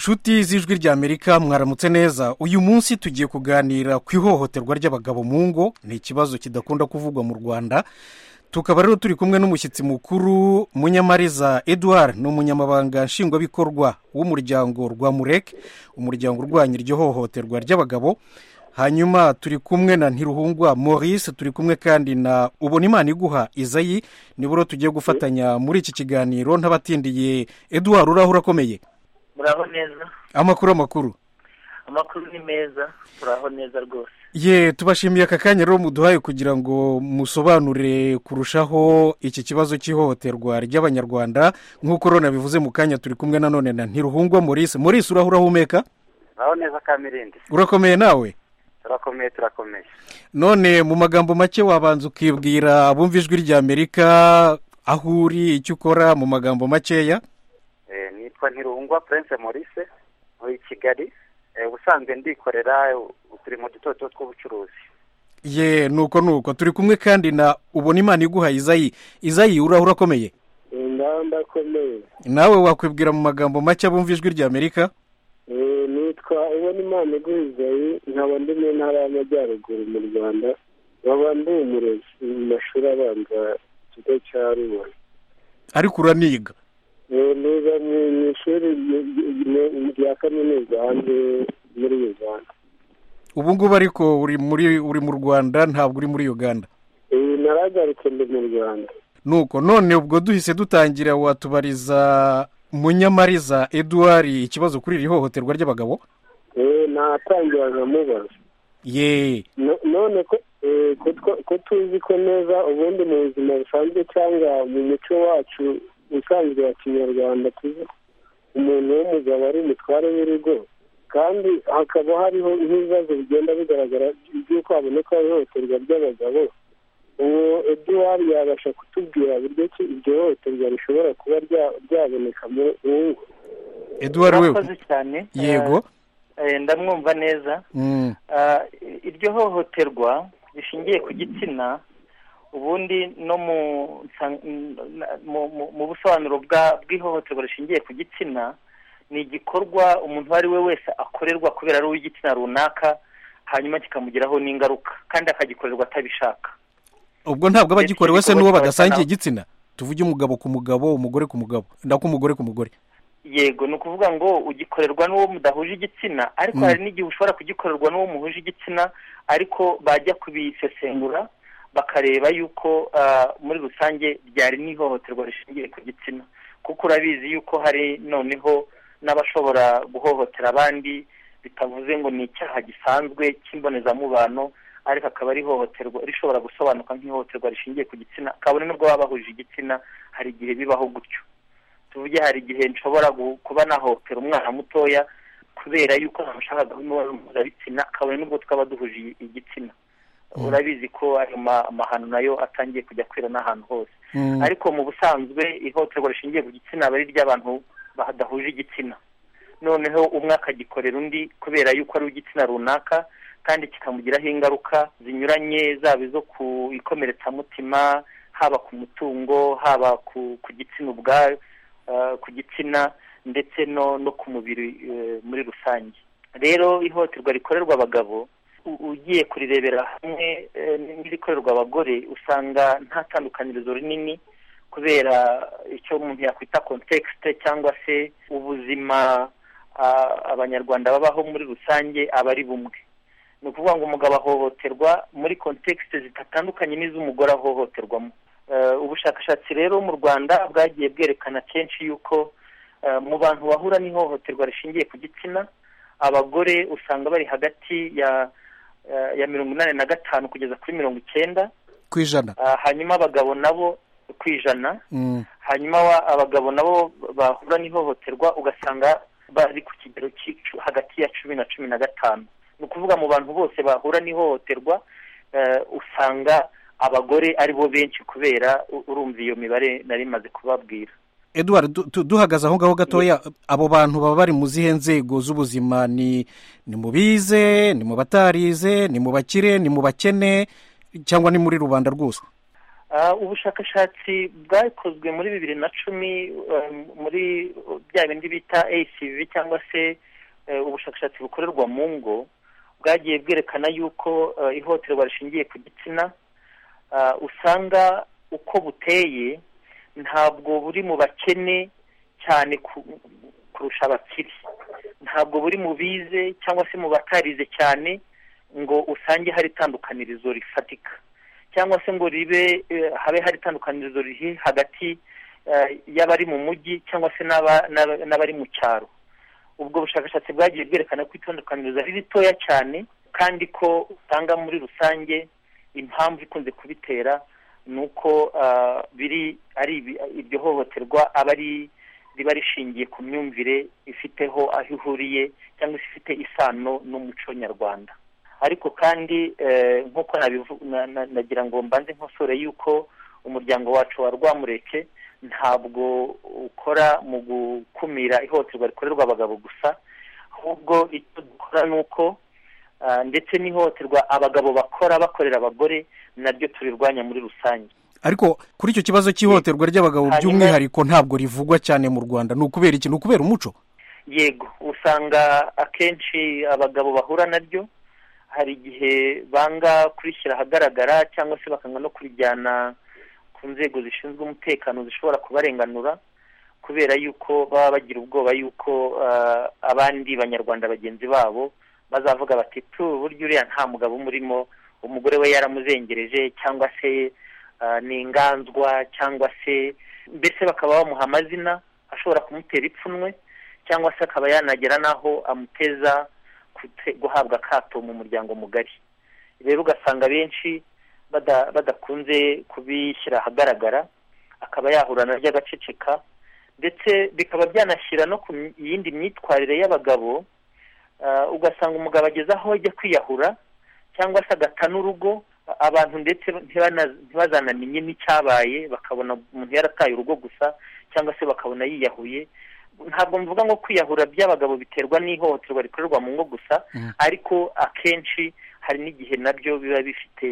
inshuti z'ijwi ry'amerika mwaramutse neza uyu munsi tugiye kuganira ku ihohoterwa ry'abagabo mu ngo ni ikibazo kidakunda kuvugwa mu rwanda tukaba rero turi kumwe n'umushyitsi mukuru munyamariza eduard ni umunyamabanga nshingwabikorwa w'umuryango rwa mureke umuryango urwanya iryo hohoterwa ry'abagabo hanyuma turi kumwe na ntiruhungwa maurice turi kumwe kandi na ubona imana iguha izayi nibura tugiye gufatanya muri iki kiganiro ntabatindiye eduard uraho urakomeye muraho neza amakuru amakuru amakuru ni meza turaho neza rwose ye tubashimiye aka kanya rero muduhaye kugira ngo musobanure kurushaho iki kibazo cy'ihohoterwa ry'abanyarwanda nk'uko rero bivuze mu kanya turi kumwe nanone na ntiruhungwa maurice maurice uraho urahumeka muraho neza kamirindi urakomeye nawe turakomeye turakomeye none mu magambo make wabanza ukibwira abumva ijwi ry'amerika aho uri icyo ukora mu magambo makeya Eh, nitwa ntiruhungwa prince maurice muri kigali Eh, ubusanzwe ndikorera uturimo duto duto tw'ubucuruzi ye nuko nuko turi kumwe kandi na ubona imana iguha izayi izayi uraho urakomeye ingamba akomeye nawe wakwibwira mu magambo make abumva ijwi ry'amerika Eh, nitwa ubona imana iguhizayi nkaba ndi mu ntara y'amajyaruguru mu rwanda nkaba ndi umurezi mu mashuri abanza ikigo cya ruba ariko uraniga Eh, niga mu mu ishuri ry- ry- rya kaminuza hanze muri uganda ubu ngubu ariko uri muri uri mu rwanda ntabwo uri muri uganda Eh, naragarutse ndi mu rwanda nuko none ubwo duhise dutangira watubariza munyamariza eduard ikibazo kuri iri hohoterwa ry'abagabo Eh, natangira nkamubaza ye No- none ko eh, ko twa- ko tuzi ko neza ubundi mu buzima busanzwe cyangwa mu muco wacu usanzwe wa kinyarwanda tuzi ko umuntu w'umugabo ari umutware w'urugo kandi hakaba hariho n'ibibazo bigenda bigaragara by'uko haboneka ihohoterwa ry'abagabo uwo eduwari yabasha kutubwira buryo ki iryo hohoterwa rishobora kuba rya- ryaboneka mu ngo eduard we murakoze cyane yego Eh, eh, ndamwumva neza Mm. Ah, iryo hohoterwa rishingiye ku gitsina ubundi no mu nsa- mu- mu- mu busobanuro bwa- bw'ihohoterwa rishingiye ku gitsina ni igikorwa umuntu uwo ari we wese akorerwa kubera ari uw'igitsina runaka hanyuma kikamugiraho n'ingaruka kandi akagikorerwa atabishaka ubwo ntabwo Ndetse abagikorewe se n'uwo igikorwa badasangiye igitsina cyabasana- tuvuge umugabo ku mugabo umugore ku mugabo ndak'umugore ku mugore yego ni ukuvuga ngo ugikorerwa n'uwo mudahuje igitsina ariko Mm. hari n'igihe ushobora kugikorerwa n'uwo muhuje igitsina ariko bajya kubisesengura bakareba yuko ah, muri rusange ryari n'ihohoterwa rishingiye ku gitsina kuko urabizi yuko hari noneho n'abashobora guhohotera abandi bitavuze ngo ni icyaha gisanzwe cy'imbonezamubano ariko akaba ari ihohoterwa rishobora gusobanuka nk'ihohoterwa rishingiye ku gitsina kabone n'ubwo baba bahuje igitsina hari igihe bibaho gutyo tuvuge hari igihe nshobora gu- kuba nahotera umwana mutoya kubera yuko namushakaga n'umubonano mpuzabitsina kabone n'ubwo twaba duhuje i- igitsina Mm. urabizi ko ayo ma- amahano nayo atangiye kujya kwira n'ahantu hose Mm. ariko mu busanzwe ihohoterwa rishingiye ku gitsina aba ari iry'abantu badahuje igitsina noneho umwe akagikorera undi kubera yuko ari uw'igitsina runaka kandi kikamugiraho ingaruka zinyuranye zaba izo ku ikomeretsamutima haba ku mutungo haba ku ku gitsina ubwayo eh, ku gitsina ndetse no no ku mubiri eh, muri rusange rero ihohoterwa rikorerwa abagabo u- ugiye kurirebera hamwe eh, n'irikorerwa abagore usanga nta tandukanirizo rinini kubera icyo umuntu yakwita kontekisite cyangwa se ubuzima ah, abanyarwanda babaho muri rusange aba ari bumwe ni ukuvuga ngo umugabo ahohoterwa muri kontekisite zidatandukanye n'iz'umugore ahohoterwamo Eh, ubushakashatsi rero mu rwanda bwagiye bwerekana kenshi yuko eh, mu bantu bahura n'ihohoterwa rishingiye ku gitsina abagore usanga bari hagati ya eh, ya mirongo inani na gatanu kugeza kuri mirongo icyenda ku ijana Ah, hanyuma abagabo nabo ku ijana Mm. hanyuma wa- abagabo nabo bahura n'ihohoterwa ugasanga bari ku kigero cy'icu- hagati ya cumi na cumi na gatanu ni ukuvuga mu bantu bose bahura n'ihohoterwa eh, usanga abagore ari bo benshi kubera u- urumva iyo mibare nari maze kubabwira eduard du- du- duhagaze aho ngaho gatoya abo bantu baba bari mu zihe nzego z'ubuzima ni ni mu bize ni mu batarize ni mu bakire ni mu bakene cyangwa ni muri rubanda rwose ubushakashatsi bwakozwe muri bibiri na cumi muri bya bindi bita acv cyangwa se ubushakashatsi bukorerwa mu ngo bwagiye bwerekana yuko ihohoterwa rishingiye ku gitsina usanga uko buteye ntabwo buri mu bakene cyane kurusha abakiri ntabwo buri mu bize cyangwa se mu batarize cyane ngo usange hari itandukanirizo rifatika cyangwa se ngo ribe habe hari itandukanirizo riri hagati y'abari mu mujyi cyangwa se n'abari mu cyaro ubwo bushakashatsi bwagiye bwerekana ko itandukanirizo ari ritoya cyane kandi ko usanga muri rusange impamvu ikunze kubitera ni uko biri ari iryo hohoterwa aba ari riba rishingiye ku myumvire ifiteho aho ihuriye cyangwa se ifite isano n'umuco nyarwanda ariko kandi nk'uko nagira ngo mbanze nkosore yuko umuryango wacu wa rwamureke ntabwo ukora mu gukumira ihohoterwa rikorerwa abagabo gusa ahubwo icyo dukora ni uko ndetse n'ihohoterwa abagabo bakora bakorera abagore naryo turirwanya muri rusange ariko kuri icyo kibazo cy'ihohoterwa ry'abagabo by'umwihariko ntabwo rivugwa cyane mu rwanda ni ukubera iki ni ukubera umuco yego usanga akenshi abagabo bahura naryo hari igihe banga kurishyira ahagaragara cyangwa se bakanga no kurijyana ku nzego zishinzwe umutekano zishobora kubarenganura kubera yuko baba bagira ubwoba yuko abandi banyarwanda bagenzi babo bazavuga bati tu buryo uriya nta mugabo umurimo umugore we yaramuzengereje cyangwa se ni inganzwa cyangwa se mbese bakaba bamuha amazina ashobora kumutera ipfunwe cyangwa se akaba yanagera n'aho amuteza guhabwa akato mu muryango mugari rero ugasanga benshi badakunze kubishyira ahagaragara akaba yahura naryo agaceceka ndetse bikaba byanashyira no ku yindi myitwarire y'abagabo ugasanga umugabo ageze aho ajya kwiyahura cyangwa se agata n'urugo abantu ndetse ntibazanamenye n'icyabaye bakabona umuntu yarataye urugo gusa cyangwa se bakabona yiyahuye ntabwo mvuga ngo kwiyahura by'abagabo biterwa n'ihohoterwa rikorerwa mu ngo gusa ariko akenshi hari n'igihe nabyo biba bifite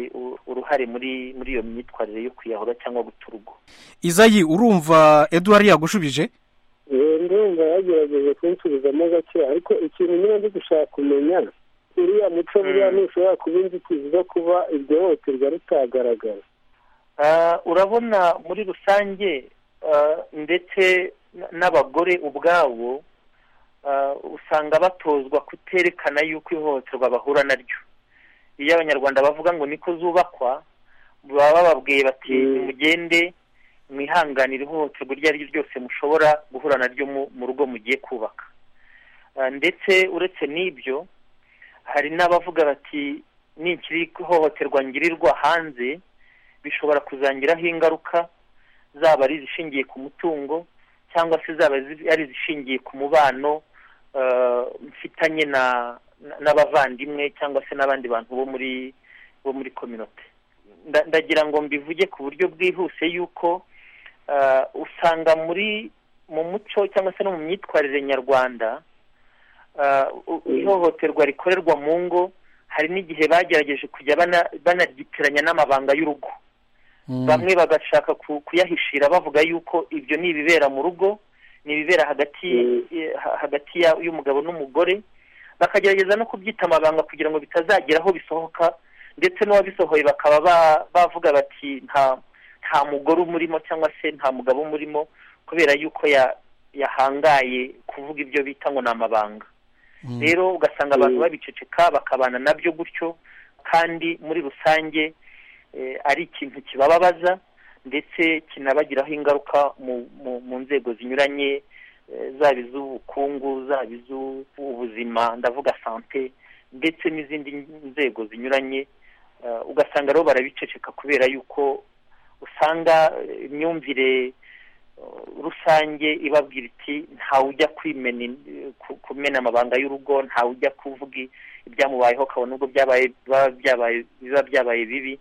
uruhare muri muri iyo myitwarire yo kwiyahura cyangwa guta urugo izayi urumva eduwari yagushubije ndumva yagerageje kunsubizamo gake ariko ikintu niba ndi gushaka kumenya uriya muco buriya ntushobora kuba inzitizi zo kuba iryo hohoterwa ritagaragara urabona muri rusange ndetse n'abagore ubwabo usanga batozwa kuterekana yuko ihohoterwa bahura naryo iyo abanyarwanda bavuga ngo niko zubakwa baba bababwiye bati nimugende mwihanganire ihohoterwa iryo ari ryo ryose mushobora guhura naryo mu rugo mugiye kubaka ndetse uretse n'ibyo hari n'abavuga bati nikiri ihohoterwa ngirirwa hanze bishobora kuzangiraho ingaruka zaba ari izishingiye ku mutungo cyangwa se zaba ari izishingiye ku mubano mfitanye n'abavandimwe cyangwa se n'abandi bantu bo muri bo muri kominote ndagira ngo mbivuge ku buryo bwihuse yuko usanga muri mu muco cyangwa se no mu myitwarire nyarwanda ihohoterwa rikorerwa mu ngo hari n'igihe bagerageje kujya banaryitiranya n'amabanga y'urugo bamwe bagashaka kuyahishira bavuga yuko ibyo ni ibibera mu rugo ni ibibera hagati hagati y'umugabo n'umugore bakagerageza no kubyita amabanga kugira ngo bitazagera aho bisohoka ndetse n'uwabisohoye bakaba bavuga bati nta nta mugore umurimo cyangwa se nta mugabo umurimo kubera yuko yahangaye kuvuga ibyo bita ngo ni amabanga rero ugasanga abantu babiceceka bakabana nabyo gutyo kandi muri rusange ari ikintu kibababaza ndetse kinabagiraho ingaruka mu nzego zinyuranye zaba iz'ubukungu zaba iz'ubuzima ndavuga sante ndetse n'izindi nzego zinyuranye ugasanga rero barabiceceka kubera yuko usanga imyumvire rusange ibabwira iti ntawe ujya kumena amabanga y'urugo ntawe ujya kuvuga ibyamubayeho akabona ubwo biba byabaye bibi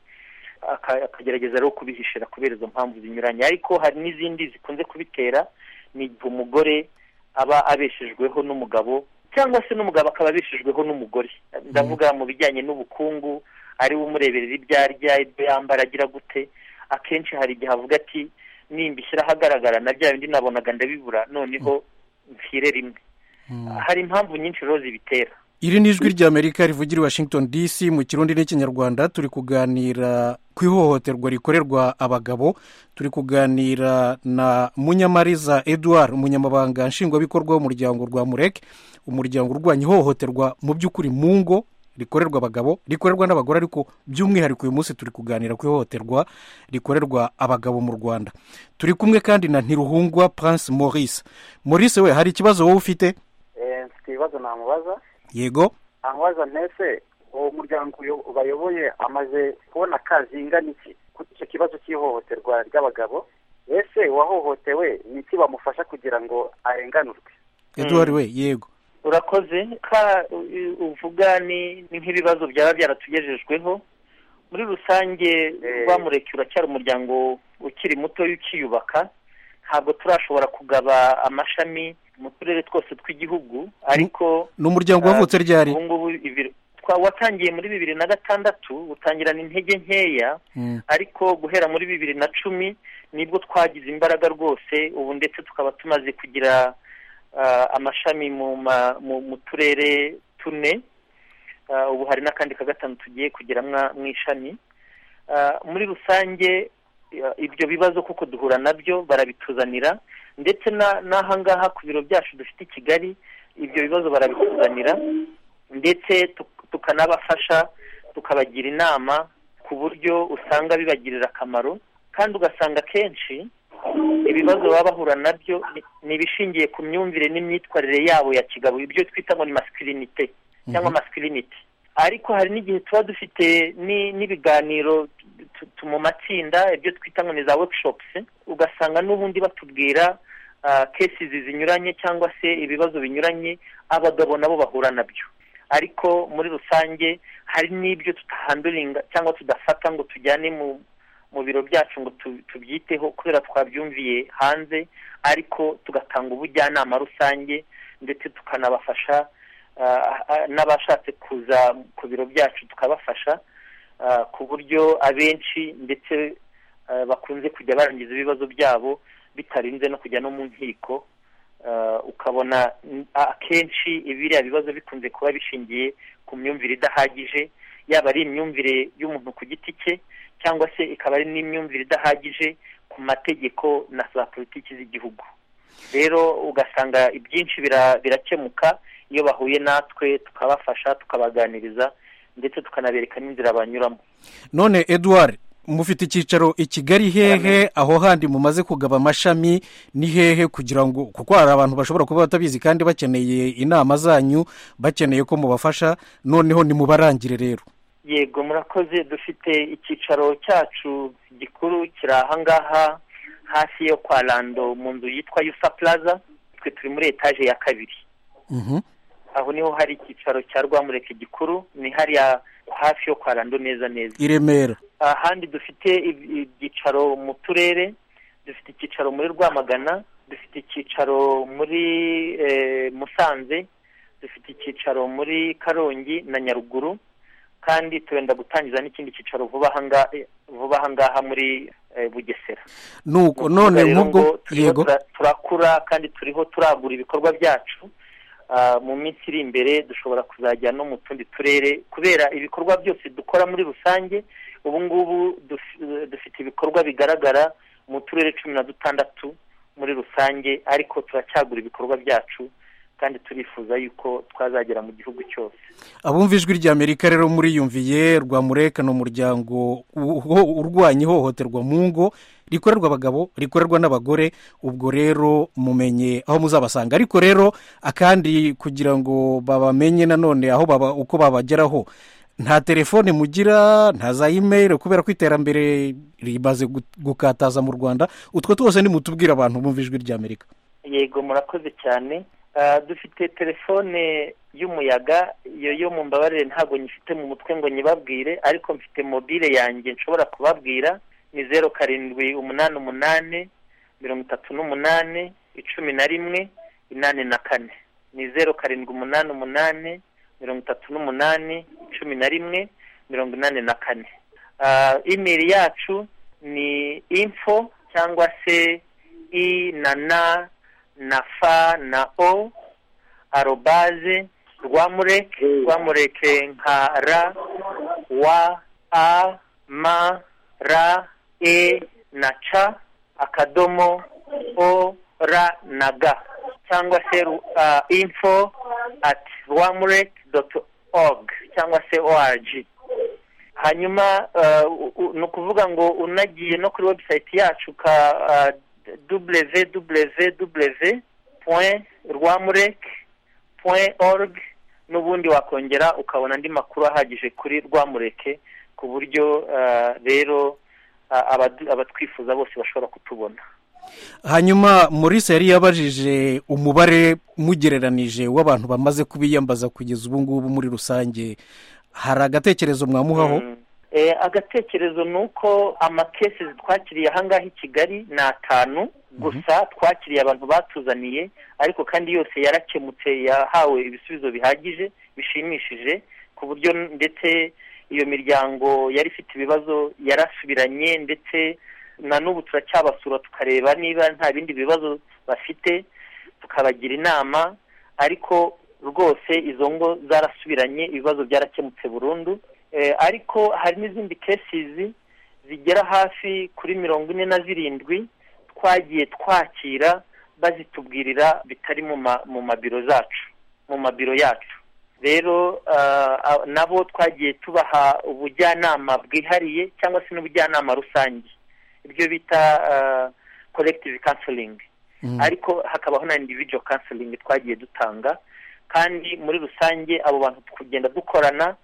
akagerageza rero kubihishira kubera izo mpamvu zinyuranye ariko hari n'izindi zikunze kubitera ni igihe umugore aba abeshejweho n'umugabo cyangwa se n'umugabo akaba abeshejweho n'umugore ndavuga mu bijyanye n'ubukungu ariwe umureberera ibyo arya ibyo yambara agira gute akenshi hari igihe avuga ati nimba ishyira ahagaragara na bya bindi nabonaga ndabibura noneho mpfire rimwe hari impamvu nyinshi rero zibitera iri ni ijwi ry'amerika rivugira i washington dc mu kirundi n'ikinyarwanda turi kuganira ku ihohoterwa rikorerwa abagabo turi kuganira na munyamariza eduard umunyamabanga nshingwabikorwa w'umuryango rwa mureke umuryango urwanya ihohoterwa mu by'ukuri mu ngo rikorerwa abagabo rikorerwa n'abagore ariko by'umwihariko uyu munsi turi kuganira ku ihohoterwa rikorerwa abagabo mu rwanda turi kumwe kandi na ntiruhungwa prince maurice maurice we hari ikibazo wowe ufite mfite ibibazo namubaza yego namubaza ntese uwo muryango uyo- bayoboye amaze kubona akazi ingana iki kuri icyo kibazo cy'ihohoterwa ry'abagabo ese uwahohotewe ni iki bamufasha kugira ngo arenganurwe eduard we yego urakoze ka u- uvuga ni ni nk'ibibazo byaba byaratugejejweho muri rusange Eh. rwamureke uracyari umuryango ukiri muto ukiyubaka ntabwo turashobora kugaba amashami mu turere twose tw'igihugu ariko ni umuryango wavutse ryari ubu ngubu ibiro- twa- watangiye muri bibiri na gatandatu utangirana intege nkeya Mm. ariko guhera muri bibiri na cumi nibwo twagize imbaraga rwose ubu ndetse tukaba tumaze kugira ah, amashami mu ma- mu- mu turere tune Ah, ubu hari n'akandi ka gatanu tugiye kugira mwa- mu ishami Ah, muri rusange ah, ibyo bibazo kuko duhura nabyo barabituzanira ndetse na- n'aha ngaha ku biro byacu dufite i kigali ibyo bibazo barabituzanira ndetse tuk- tukanabafasha tukabagira inama ku buryo usanga bibagirira akamaro kandi ugasanga akenshi ibibazo baba bahura nabyo ni- ni ibishingiye ku myumvire n'imyitwarire yabo ya kigabo ibyo twita ngo ni masikirinite cyangwa masikiriniti ariko hari n'igihe tuba dufite ni- n'ibiganiro tu- tu- mu matsinda ibyo twita ngo ni za workshops ugasanga n'ubundi batubwira ah, cases zinyuranye cyangwa se ibibazo binyuranye abagabo nabo bahura nabyo ariko muri rusange hari n'ibyo tutahanduringa cyangwa tudafata ngo tujyane mu mu biro byacu ngo tu- tubyiteho kubera twabyumviye hanze ariko tugatanga ubujyanama rusange ndetse tukanabafasha ah, ah, n'abashatse kuza ku biro byacu tukabafasha ah, ku buryo abenshi ndetse ah, bakunze kujya barangiza ibibazo byabo bitarinze no kujya no mu nkiko Ah, ukabona mm, akenshi biriya bibazo bikunze kuba bishingiye ku myumvire idahagije yaba ari imyumvire y'umuntu ku giti cye cyangwa se ikaba ari n'imyumvire idahagije ku mategeko na za politiki z'igihugu rero ugasanga ibyinshi bira- birakemuka iyo bahuye natwe tukabafasha tukabaganiriza ndetse tukanabereka n'inzira banyuramo none eduard mufite icyicaro i kigali hehe aho handi mumaze kugaba amashami ni hehe kugira ngo kuko hari abantu bashobora kuba batabizi kandi bakeneye inama zanyu bakeneye ko mubafasha noneho nimubarangire rero yego murakoze dufite icyicaro cyacu gikuru kiri ahangaha hafi yo kwa rando mu nzu yitwa yusa plaza twe turi muri etaje ya kabiri Mhm. aho niho hari icyicaro cya rwamureke gikuru ni hariya hafi yo kwa rando neza neza i remera ahandi dufite ibi- ibyicaro mu turere dufite icyicaro muri rwamagana dufite icyicaro muri eh, musanze dufite icyicaro muri karongi na nyaruguru kandi turenda gutangiza n'ikindi cyicaro vuba aha nga- eh, vuba aha ngaha muri eh, bugesera nuko Ni ukuvuga none rero nk'ubwo ngo turiho yego tura- turakura kandi turiho turagura ibikorwa byacu Ah, mu minsi iri imbere dushobora kuzajya no mu tundi turere kubera ibikorwa byose dukora muri rusange ubu ngubu duf- eh, dufite ibikorwa bigaragara mu turere cumi na dutandatu muri rusange ariko turacyagura ibikorwa byacu kandi turifuza yuko twazagera mu gihugu cyose abumva ijwi ry'amerika rero muriyumviye rwamureka ni umuryango uho- urwanya ihohoterwa mu ngo rikorerwa abagabo rikorerwa n'abagore ubwo rero mumenye aho muzabasanga ariko rero akandi kugira ngo babamenye nanone aho baba uko babageraho nta telefone mugira nta za imeri kubera ko iterambere rimaze gu- gukataza mu rwanda utwo twose nimutubwire abantu bumva ijwi ry'amerika yego murakoze cyane Ah, dufite telefone y'umuyaga iyo yo mu mbabarire ntabwo nyifite mu mutwe ngo nyibabwire ariko mfite mobile yanjye nshobora kubabwira ni zeru karindwi umunani umunani mirongo itatu n'umunani icumi na rimwe inani na kane ni zeru karindwi umunani umunani mirongo itatu n'umunani cumi na rimwe mirongo inani na kane Ah, imeri yacu ni info cyangwa se i na na na fa na o arobaze rwamureke rwamureke nka ra wa a ma ra e na ca akadomo o ra na ga cyangwa se uh, info at rwamureke doti org cyangwa se org hanyuma ni ukuvuga ngo unagiye no kuri webusayiti yacu ka www point rwamurek point org n'ubundi wakongera ukabona andi makuru ahagije kuri rwamureke ku buryo rero abatwifuza bose bashobora kutubona hanyuma Maurice yari yabajije umubare mugereranije w'abantu bamaze kubiyambaza kugeza ubu ngubu muri rusange hari agatekerezo mwamuhaho agatekerezo ni uko amakesi twakiriye ahangaha i kigali ni atanu gusa twakiriye abantu batuzaniye ariko kandi yose yarakemutse yahawe ibisubizo bihagije bishimishije ku buryo ndetse iyo miryango yari ifite ibibazo yarasubiranye ndetse na n'ubu turacyabasura tukareba niba nta bindi bibazo bafite tukabagira inama ariko rwose izo ngo zarasubiranye ibibazo byarakemutse burundu ariko hari n'izindi kesizi zigera hafi kuri mirongo ine na zirindwi twagiye twakira bazitubwirira bitari mu mabiro zacu mu mabiro yacu rero nabo twagiye tubaha ubujyanama bwihariye cyangwa se n'ubujyanama rusange ibyo bita collective counseling ariko hakabaho na individual counseling twagiye dutanga kandi muri rusange abo bantu kugenda dukorana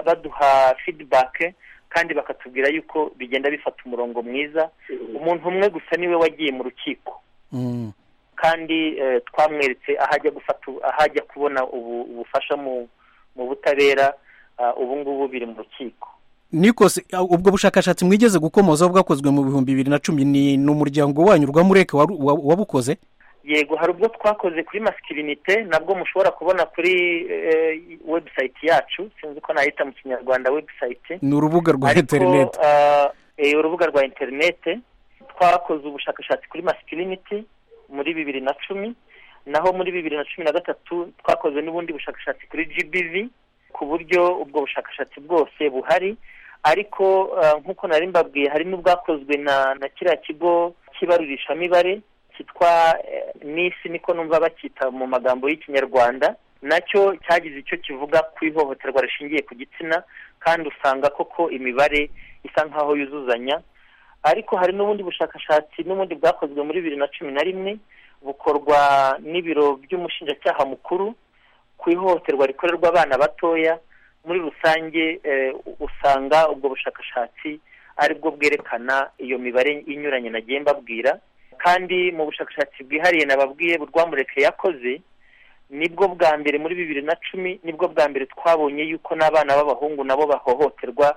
baduha feedback kandi bakatubwira yuko bigenda bifata umurongo mwiza umuntu umwe gusa niwe wagiye mu rukiko kandi twamweretse ahajya gufata ahajya kubona ubufasha mu butabera ubu ngubu biri mu rukiko nikose ubwo bushakashatsi mwigeze gukomoza bwakozwe mu bihumbi bibiri na cumi ni umuryango wanyu rwamureke wabukoze yego hari ubwo twakoze kuri masikirinite nabwo mushobora kubona kuri webusayiti yacu sinzi ko nahita mu kinyarwanda webusayiti ni urubuga rwa interinete urubuga rwa interinete twakoze ubushakashatsi kuri masikirinite muri bibiri na cumi naho muri bibiri na cumi na gatatu twakoze n'ubundi bushakashatsi kuri jibivi ku buryo ubwo bushakashatsi bwose buhari ariko nk'uko nari mbabwiye hari n'ubwakozwe na kiriya kigo cy'ibarurishamibare cyitwa nisi niko numva bacyita mu magambo y'ikinyarwanda nacyo cyagize icyo kivuga ku ihohoterwa rishingiye ku gitsina kandi usanga koko imibare isa nk'aho yuzuzanya ariko hari n'ubundi bushakashatsi n'ubundi bwakozwe muri bibiri na cumi na rimwe bukorwa n'ibiro by'umushinjacyaha mukuru ku ihohoterwa rikorerwa abana batoya muri rusange usanga ubwo bushakashatsi aribwo bwerekana iyo mibare inyuranye nagiye mbabwira kandi mu bushakashatsi bwihariye nababwiye rwamureke yakoze nibwo bwa mbere muri bibiri na cumi nibwo bwa mbere twabonye yuko n'abana b'abahungu nabo bahohoterwa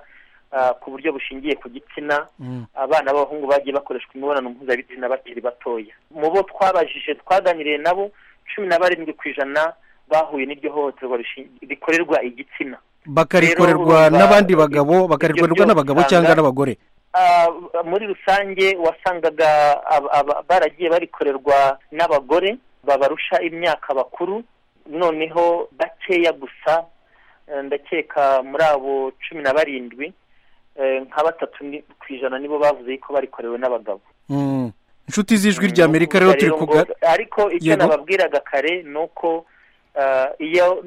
ku buryo bushingiye ku gitsina abana b'abahungu bagiye bakoreshwa imibonano mpuzabitsina bakiri batoya mu bo twabajije twaganiriye nabo cumi na barindwi ku ijana bahuye n'iryo hohoterwa rikorerwa igitsina bakarikorerwa n'abandi bagabo bakarikorerwa n'abagabo cyangwa n'abagore muri rusange wasangaga baragiye barikorerwa n'abagore babarusha imyaka bakuru noneho bakeya gusa ndakeka muri abo cumi na barindwi nka batatu ku ijana nibo bavuze ko barikorewe n'abagabo inshuti z'ijwi ry'amerika rero turi kuganira ariko icyo nababwiraga kare ni uko iyo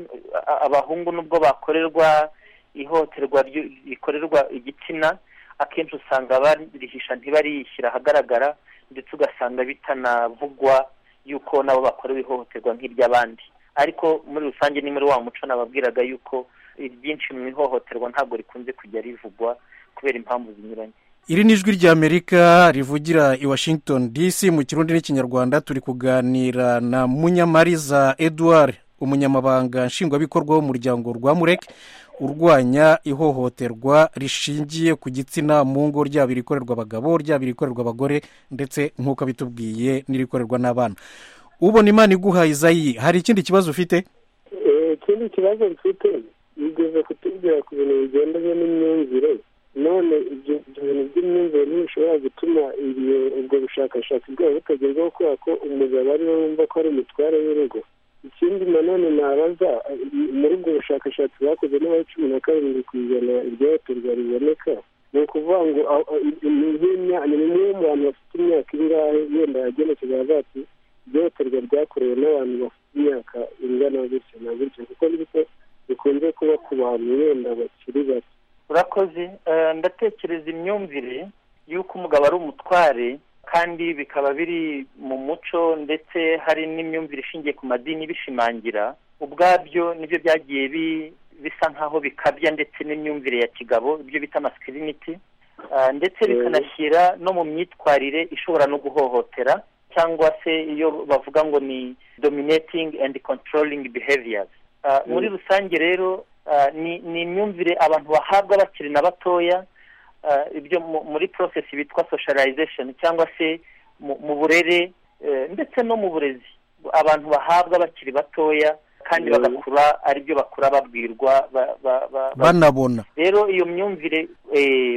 abahungu nubwo bakorerwa ihohoterwa rikorerwa igitsina akenshi usanga barihisha ntibariyishyira ahagaragara ndetse ugasanga bitanavugwa yuko nabo bakorewe ihohoterwa nk'iry'abandi ariko muri rusange ni muri wa muco nababwiraga yuko ibyinshi mu ihohoterwa ntabwo rikunze kujya rivugwa kubera impamvu zinyuranye iri ni ijwi ry'amerika rivugira i washington dc mu kirundi n'ikinyarwanda turi kuganira na munyamariza edouard umunyamabanga nshingwabikorwa w'umuryango rwamureke urwanya ihohoterwa rishingiye ku gitsina mu ngo ryaba irikorerwa abagabo ryaba irikorerwa abagore ndetse nk'uko abitubwiye n'irikorerwa n'abana ubona imana iguha izayi hari ikindi kibazo ufite ikindi kibazo mfite bigeze kutubwira ku bintu bigendanye n'imyumvire none ibyo bintu by'imyumvire ntibishobora gutuma ubwo bushakashatsi bwabo butagerwaho kubera ko umugabo ari we wumva ko ari umutware w'urugo ikindi nanone nabaza muri ubwo bushakashatsi bakoze n'abari cumi na karindwi ku ijana iryahohoterwa riboneka ni ukuvuga ngo ni bimwe mu bantu bafite imyaka ingahe wenda yagenekeje avuga ati ihohoterwa ryakorewe n'abantu bafite imyaka ingana gutya na gutya kuko nibyo bikunze kuba ku bantu wenda bakiri bato urakoze ndatekereza imyumvire y'uko umugabo ari umutware kandi bikaba biri mu muco ndetse hari n'imyumvire ishingiye ku madini bishimangira ubwabyo nibyo byagiye bisa nk'aho bikabya ndetse n'imyumvire ya kigabo ibyo bita amasikiriniti ndetse bikanashyira no mu myitwarire ishobora no guhohotera cyangwa se iyo bavuga ngo ni dominating and controlling behaviors muri rusange rero ni imyumvire abantu bahabwa bakiri na batoya ibyo muri porosesi bitwa socialization cyangwa se mu burere ndetse no mu burezi abantu bahabwa bakiri batoya kandi bagakura aribyo bakura babwirwa banabona rero iyo myumvire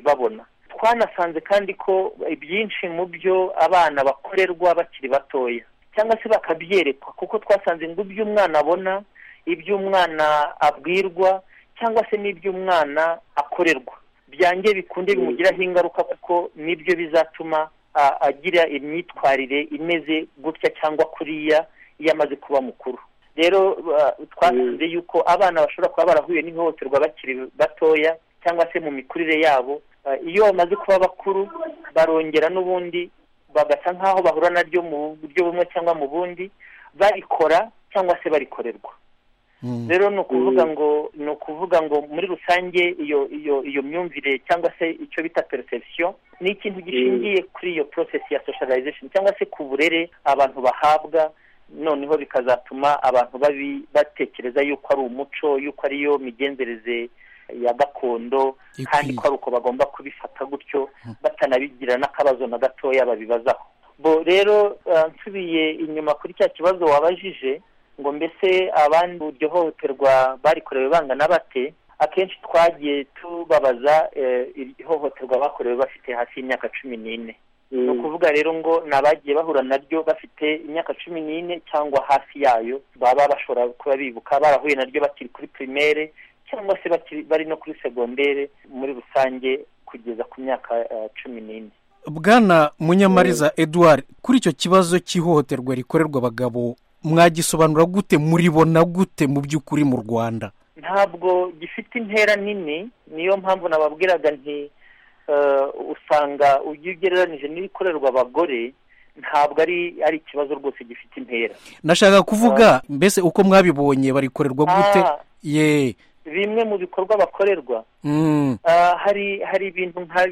babona twanasanze kandi ko ibyinshi mu byo abana bakorerwa bakiri batoya cyangwa se bakabyerekwa kuko twasanze ngo ibyo umwana abona ibyo umwana abwirwa cyangwa se n'ibyo umwana akorerwa byange bikunde bimugiraho ingaruka kuko nibyo bizatuma agira imyitwarire imeze gutya cyangwa kuriya iyo amaze kuba mukuru rero twasanze yuko abana bashobora kuba barahuye n'ihohoterwa bakiri batoya cyangwa se mu mikurire yabo iyo bamaze kuba bakuru barongera n'ubundi bagasa nk'aho bahura naryo mu buryo bumwe cyangwa mu bundi barikora cyangwa se barikorerwa rero ni ukuvuga ngo ni ukuvuga ngo muri rusange iyo iyo iyo myumvire cyangwa se icyo bita perception ni ikintu gishingiye kuri iyo process ya socialization cyangwa se ku burere abantu bahabwa noneho bikazatuma abantu babi batekereza yuko ari umuco yuko ariyo migenzereze ya gakondo kandi ko ari uko bagomba kubifata gutyo batanabigira n'akabazo na gatoya babibazaho bo rero nsubiye inyuma kuri cya kibazo wabajije ngo mbese abandi iryo hohoterwa barikorewe bangana bate akenshi twagiye tubabaza ihohoterwa bakorewe bafite hasi y'imyaka cumi n'ine ni ukuvuga rero ngo ni abagiye bahura naryo bafite imyaka cumi n'ine cyangwa hafi yayo baba bashobora kuba bibuka barahuye naryo bakiri kuri pirimere cyangwa se bari no kuri segondere muri rusange kugeza ku myaka cumi n'ine bwana munyamariza eduard kuri icyo kibazo cy'ihohoterwa rikorerwa abagabo mwagisobanura gute muribona gute mu by'ukuri mu rwanda ntabwo gifite intera nini niyo mpamvu nababwiraga nti usanga ujya ugereranije n'ibikorerwa abagore ntabwo ari ari ikibazo rwose gifite intera nashaka kuvuga mbese uko mwabibonye barikorerwa gute ye bimwe mu bikorwa bakorerwa hari hari ibintu nka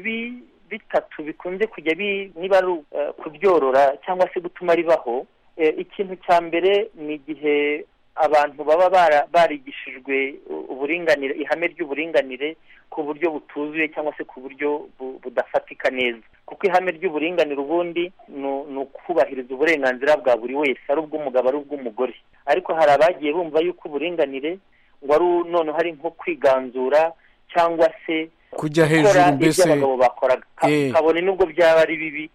bitatu bikunze kujya niba ari kubyorora cyangwa se gutuma ribaho ikintu cya mbere ni igihe abantu baba barigishijwe uburinganire ihame ry'uburinganire ku buryo butuzuye cyangwa se ku buryo budafatika neza kuko ihame ry'uburinganire ubundi ni ukubahiriza uburenganzira bwa buri wese ari ubw'umugabo ari ubw'umugore ariko hari abagiye bumva yuko uburinganire wari noneho ari nko kwiganzura cyangwa se kujya hejuru mbese abagabo bakoraga kabone n'ubwo byaba ari bibi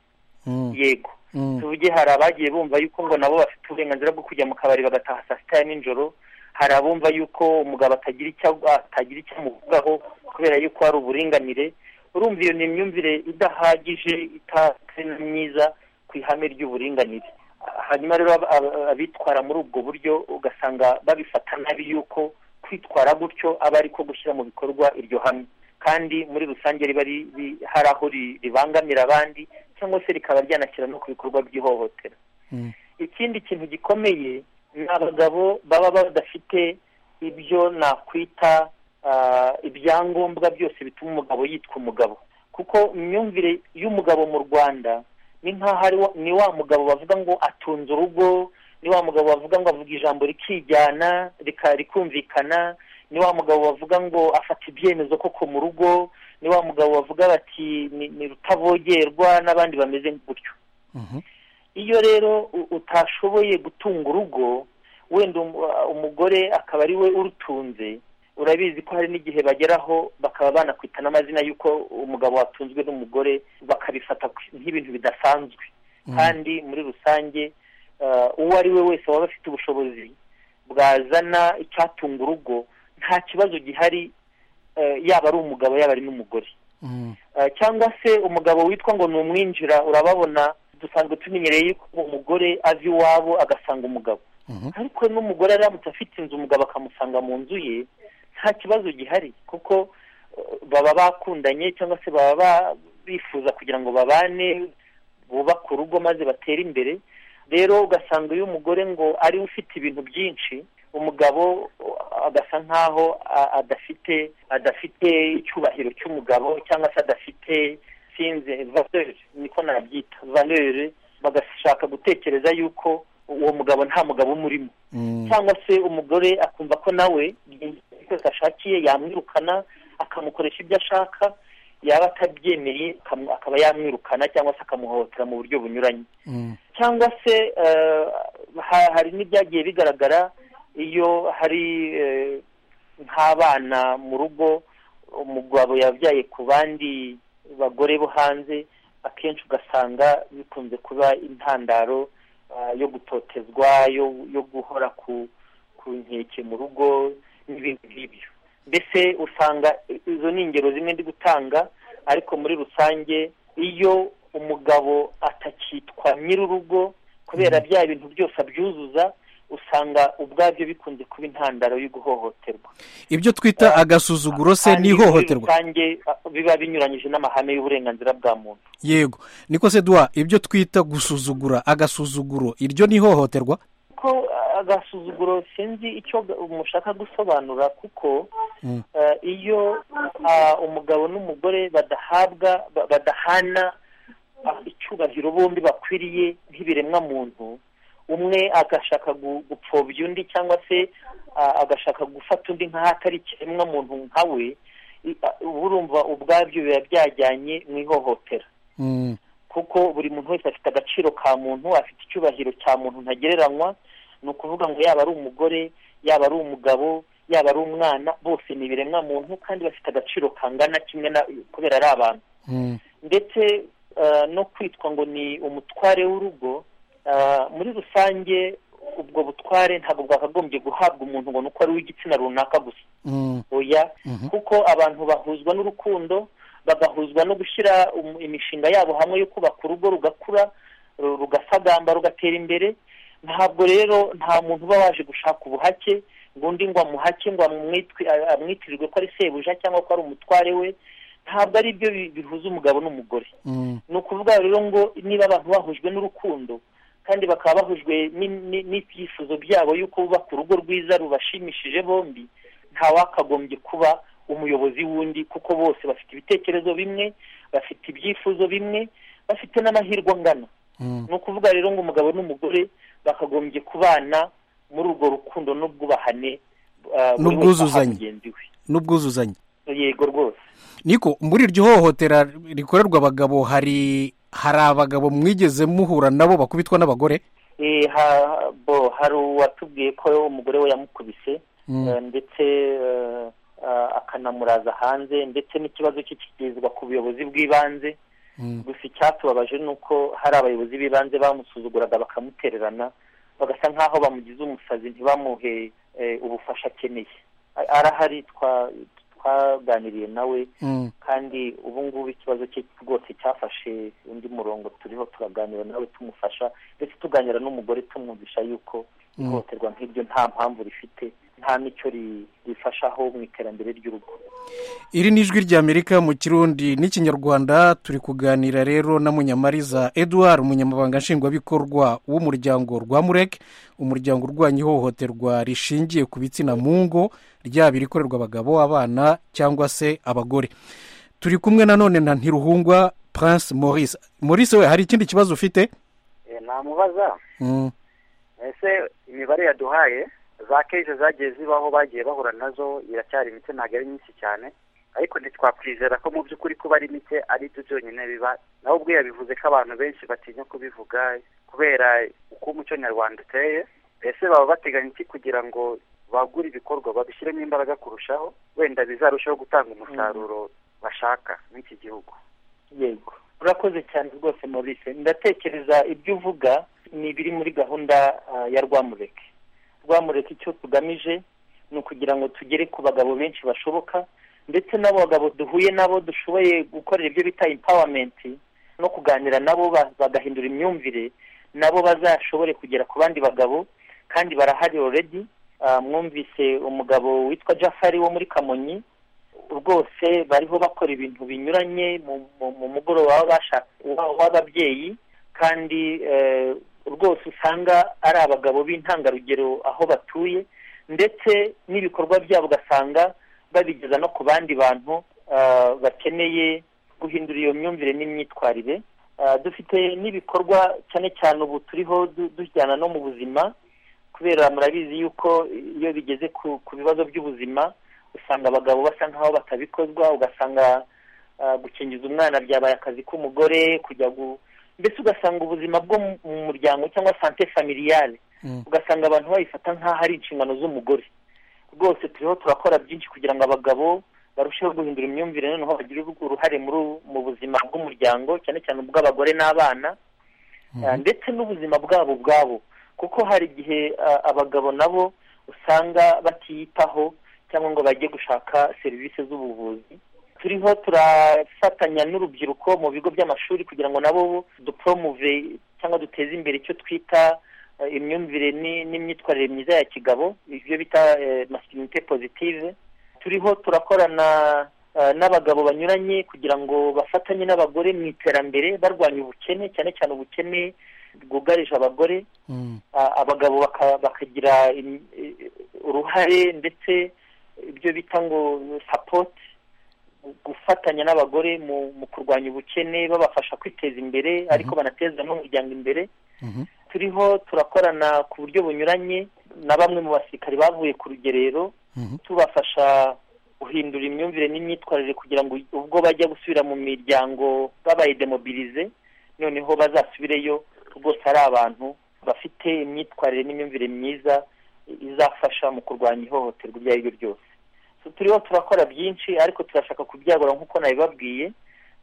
yego tuvuge hari abagiye bumva yuko ngo nabo bafite uburenganzira bwo kujya mu kabari bagataha saa sita ya nijoro hari abumva yuko umugabo atagira icyo atagira icyo amuvugaho kubera yuko hari uburinganire urumva iyo ni imyumvire idahagije itatse myiza ku ihame ry'uburinganire hanyuma rero abitwara muri ubwo buryo ugasanga babifata nabi yuko kwitwara gutyo aba ari ko gushyira mu bikorwa iryo hame kandi muri rusange riba hari aho ribangamira abandi cyangwa se rikaba ryanashyira no ku bikorwa by'ihohotera ikindi kintu gikomeye ni abagabo baba badafite ibyo nakwita ibyangombwa byose bituma umugabo yitwa umugabo kuko imyumvire y'umugabo mu rwanda ni nk'aho ni wa mugabo bavuga ngo atunze urugo ni wa mugabo bavuga ngo avuga ijambo rikijyana rikumvikana ni wa mugabo bavuga ngo afata ibyemezo koko mu rugo ni wa mugabo bavuga bati ni rutavogerwa n'abandi bameze gutyo iyo rero utashoboye gutunga urugo wenda umugore akaba ari we urutunze urabizi ko hari n'igihe bageraho bakaba banakwita n'amazina y'uko umugabo watunzwe n'umugore bakabifata nk'ibintu bidasanzwe kandi muri rusange uwo ari we wese waba afite ubushobozi bwazana icyatunga urugo nta kibazo gihari yaba ari umugabo yaba ari n'umugore cyangwa se umugabo witwa ngo ni umwinjira urababona dusanzwe tumenyereye yuko umugore azi iwabo agasanga umugabo ariko n'umugore aramutse afite inzu umugabo akamusanga mu nzu ye nta kibazo gihari kuko baba bakundanye cyangwa se baba bifuza kugira ngo babane bubake urugo maze batere imbere rero ugasanga iyo umugore ngo ariwe ufite ibintu byinshi umugabo agasa nkaho adafite adafite icyubahiro cy'umugabo cyangwa se adafite sinze valere niko nabyita valere bagashaka gutekereza yuko uwo mugabo nta mugabo umurimo cyangwa se umugore akumva ko nawe byose ashakiye yamwirukana akamukoresha ibyo ashaka yaba atabyemeye akaba yamwirukana cyangwa se akamuhohotera mu buryo bunyuranye cyangwa se hari n'ibyagiye bigaragara iyo hari nk'abana mu rugo umugabo yabyaye ku bandi bagore bo hanze akenshi ugasanga bikunze kuba intandaro yo gutotezwa yo guhora ku nkeke mu rugo n'ibindi nk'ibyo mbese usanga izo ni ingero zimwe ndi gutanga ariko muri rusange iyo umugabo atakitwa nyir'urugo kubera bya bintu byose abyuzuza usanga ubwabyo bikunze kuba intandaro yo guhohoterwa ibyo twita agasuzuguro se n'ihohoterwa rusange biba binyuranyije n'amahame y'uburenganzira bwa muntu yego niko se duha ibyo twita gusuzugura agasuzuguro iryo ni ihohoterwa ko agasuzuguro sinzi icyo mushaka gusobanura kuko iyo umugabo n'umugore badahabwa badahana icyubahiro bombi bakwiriye nk'ibiremwa muntu umwe agashaka gupfobya undi cyangwa se agashaka gufata undi nk'aho atari ikiremwa muntu nka we urumva ubwabyo biba byajyanye mu ihohotera kuko buri muntu wese afite agaciro ka muntu afite icyubahiro cya muntu ntagereranywa ni ukuvuga ngo yaba ari umugore yaba ari umugabo yaba ari umwana bose ni ibiremwa muntu kandi bafite agaciro kangana kimwe kubera ari abantu ndetse no kwitwa ngo ni umutware w'urugo muri rusange ubwo butware ntabwo bwakagombye guhabwa umuntu ngo ni uko ari uw'igitsina runaka gusa oya kuko abantu bahuzwa n'urukundo bagahuzwa no gushyira imishinga yabo hamwe yo kubaka urugo rugakura rugasagamba rugatera imbere ntabwo rero nta muntu uba waje gushaka ubuhake ngo undi ngo amuhake ngo amwitirirwe ko ari sebuja cyangwa ko ari umutware we ntabwo ari byo bihuza umugabo n'umugore ni ukuvuga rero ngo niba abantu bahujwe n'urukundo kandi bakaba bahujwe n'ibyifuzo byabo y'uko bubaka urugo rwiza rubashimishije bombi ntawakagombye kuba umuyobozi w'undi kuko bose bafite ibitekerezo bimwe bafite ibyifuzo bimwe bafite n'amahirwe angana ni ukuvuga rero ngo umugabo n'umugore bakagombye kubana muri urwo rukundo n'ubwubahane n'ubwuzuzanye n'ubwuzuzanye yego rwose niko muri iryo hohotera rikorerwa abagabo hari hari abagabo mwigeze muhura nabo bakubitwa n'abagore hari uwatubwiye ko umugore we yamukubise ndetse akanamuraza hanze ndetse n'ikibazo cye kigezwa ku buyobozi bw'ibanze gusa icyatubabaje ni uko hari abayobozi b'ibanze bamusuzuguraga bakamutererana bagasa nk'aho bamugize umusazi ntibamuhe ubufasha akeneye arahari twaganiriye nawe kandi ubu ngubu ikibazo cye rwose cyafashe undi murongo turiho turaganira nawe tumufasha ndetse tuganira n'umugore tumwumvisha yuko ihohoterwa nk'iryo nta mpamvu rifite nta n'icyo rifashaho mu iterambere ry'urugo iri ni ijwi ry'amerika mu kirundi n'ikinyarwanda turi kuganira rero na munyamariza eduard umunyamabanga nshingwabikorwa w'umuryango rwa mureke umuryango urwanya ihohoterwa rishingiye ku bitsina mu ngo ryaba irikorerwa abagabo abana cyangwa se abagore turi kumwe nanone na ntiruhungwa prince maurice maurice we hari ikindi kibazo ufite namubaza ese imibare yaduhaye za keje zagiye zibaho bagiye bahura nazo iracyari mike ntabwo ari myinshi cyane ariko ntitwakwizera ko mu by'ukuri kuba ari mike ari byo byonyine biba nawe ubwe yabivuze ko abantu benshi batinya kubivuga kubera uko umuco nyarwanda uteye ese baba bateganya iki kugira ngo bagura ibikorwa babishyiremo imbaraga kurushaho wenda bizarushaho gutanga umusaruro bashaka n'iki gihugu yego urakoze cyane rwose maurice ndatekereza ibyo uvuga ni ibiri muri gahunda ya rwamureke rwamureke icyo tugamije ni ukugira ngo tugere ku bagabo benshi bashoboka ndetse n'abo bagabo duhuye nabo dushoboye gukorera ibyo bita empowerment no kuganira nabo bagahindura imyumvire nabo bazashobore kugera ku bandi bagabo kandi barahari already mwumvise umugabo witwa jafari wo muri kamonyi rwose bariho bakora ibintu binyuranye mu mugoroba w'ababyeyi kandi rwose usanga ari abagabo b'intangarugero aho batuye ndetse n'ibikorwa byabo ugasanga babigeza no ku bandi bantu bakeneye guhindura iyo myumvire n'imyitwarire dufite n'ibikorwa cyane cyane ubu turiho dujyana no mu buzima kubera murabizi yuko iyo bigeze ku bibazo by'ubuzima usanga abagabo basa nk'aho batabikozwa ugasanga gukingiza umwana byabaye akazi k'umugore kujya mbese ugasanga ubuzima bwo mu muryango cyangwa sante familiyare ugasanga abantu babifata nk'aho ari inshingano z'umugore rwose turiho turakora byinshi kugira ngo abagabo barusheho guhindura imyumvire noneho bagire uruhare mu buzima bw'umuryango cyane cyane ubw'abagore n'abana ndetse n'ubuzima bwabo ubwabo kuko hari igihe abagabo nabo usanga batiyitaho cyangwa ngo bajye gushaka serivisi z'ubuvuzi turiho turafatanya n'urubyiruko mu bigo by'amashuri kugira ngo nabo duporomuve cyangwa duteze imbere icyo twita imyumvire n'imyitwarire myiza ya kigabo ibyo bita masikirinite pozitive turiho turakorana n'abagabo banyuranye kugira ngo bafatanye n'abagore mu iterambere barwanya ubukene cyane cyane ubukene bwugarije abagore abagabo bakagira uruhare ndetse ibyo bita ngo sapoti gufatanya n'abagore mu kurwanya ubukene babafasha kwiteza imbere ariko banateza n'umuryango imbere turiho turakorana ku buryo bunyuranye na bamwe mu basirikari bavuye ku rugerero tubafasha guhindura imyumvire n'imyitwarire kugira ngo ubwo bajya gusubira mu miryango babaye demobilize noneho bazasubireyo rwose ari abantu bafite imyitwarire n'imyumvire myiza izafasha mu kurwanya ihohoterwa iryo ari ryo ryose turiho turakora byinshi ariko turashaka kubyagura nk'uko nabibabwiye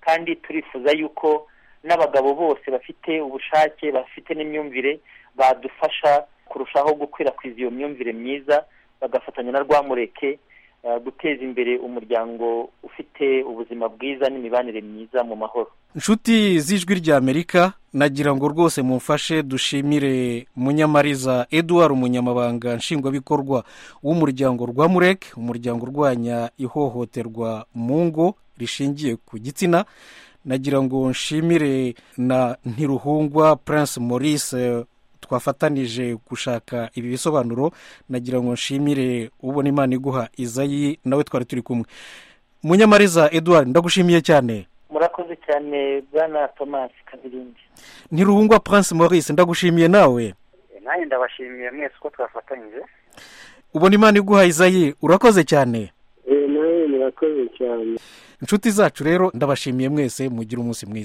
kandi turifuza yuko n'abagabo bose bafite ubushake bafite n'imyumvire badufasha kurushaho gukwirakwiza iyo myumvire myiza bagafatanya na rwamureke guteza imbere umuryango ufite ubuzima bwiza n'imibanire myiza mu mahoro inshuti z'ijwi ry'amerika nagira ngo rwose mumfashe dushimire munyamariza eduard umunyamabanga nshingwabikorwa w'umuryango rwamureke umuryango urwanya ihohoterwa mu ngo rishingiye ku gitsina nagira ngo nshimire na ntiruhungwa prince maurice twafatanije gushaka ibi bisobanuro nagira ngo nshimire ubona imana iguha izayi nawe twari turi kumwe munyamariza eduard ndagushimiye cyane murakoze cyane bwana thomas kabirindi ntiruhungwa prince maurice ndagushimiye nawe nanjye ndabashimiye mwese uko twafatanyije ubona imana iguha izayi urakoze cyane nawe murakoze cyane inshuti zacu rero ndabashimiye mwese mugire umunsi mwiza